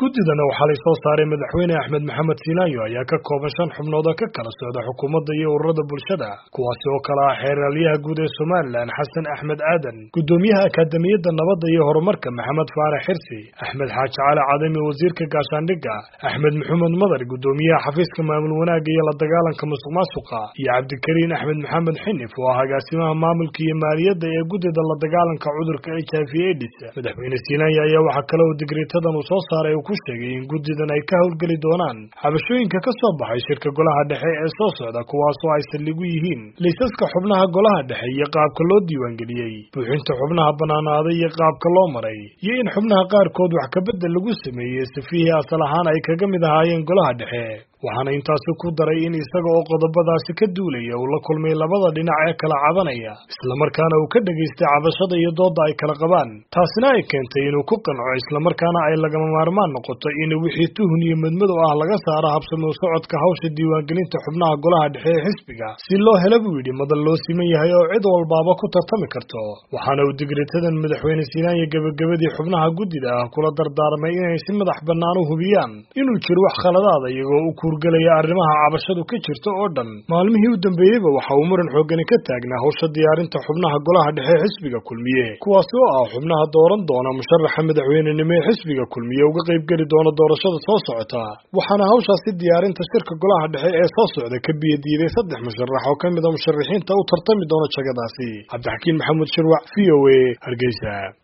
guddidana waxaa lay soo saaray madaxweyne axmed maxamed siinaayo ayaa ka kooban shan xubnood oo ka kala socda xukuumadda iyo ururada bulshada kuwaasi oo kale ah xeeraalyaha guud ee somalilan xasan axmed aadan guddoomiyaha akaademiyadda nabadda iyo horumarka maxamed faarax xirsi axmed xaaji cali cadami wasiirka gaashaandhigga axmed maxamed madar guddoomiyaha xafiiska maamul wanaagga iyo la dagaalanka musuq maasuqa iyo cabdikariin axmed maxamed xinif oo ah agaasimaha maamulka iyo maaliyadda ee guddida la dagaalanka cudurka h i v aids madaxweyne siinaayo ayaa waxaa kale oo digriitadan uu soo saaray ku sheegay in guddidan ay ka howlgeli doonaan xabashooyinka ka soo baxay shirka golaha dhexe ee soo socda kuwaasoo ay saldhigu yihiin liisaska xubnaha golaha dhexe iyo qaabka loo diiwaangeliyey buuxinta xubnaha bannaanaaday iyo qaabka loo maray iyo in xubnaha qaarkood wax kabedel lagu sameeyey safihii asal ahaan ay kaga mid ahaayeen golaha dhexe waxaana intaasi ku daray in isaga oo qodobadaasi ka duulaya uu la kulmay labada dhinac ee kala cabanaya islamarkaana uu ka dhegaystay cabashada iyo doodda ay kala qabaan taasina ay keentay inuu ku qanco islamarkaana ay lagama maarmaan noqoto in wixii tuhun iyo madmadow ah laga saaro habsamo socodka hawsha diiwaangelinta xubnaha golaha dhexe ee xisbiga si loo hela buu yidhi madal loo siman yahay oo cid walbaaba ku tartami karto waxaana uu digritadan madaxweyne siinaanya gebagabadii xubnaha guddida ah kula dardaarmay inay si madax bannaan u hubiyaan inuu jiro wax khaladaada iyagoo u kuurgelaya arrimaha cabashadu ka jirta oo dhan maalmihii u dambeeyeyba waxa uu muran xoogani ka taagnaa hawsha diyaarinta xubnaha golaha dhexe ee xisbiga kulmiye kuwaasi oo ah xubnaha dooran doona musharaxa madaxweynenimo ee xisbiga kulmiye uga qaybgeli doona doorashada soo socota waxaana hawshaasi diyaarinta shirka golaha dhexe ee soo socda ka biyadiiday saddex musharax oo ka mid a musharaxiinta u tartami doona jagadaasi cabdixakiin maxamuud shirwac v o a hargeysa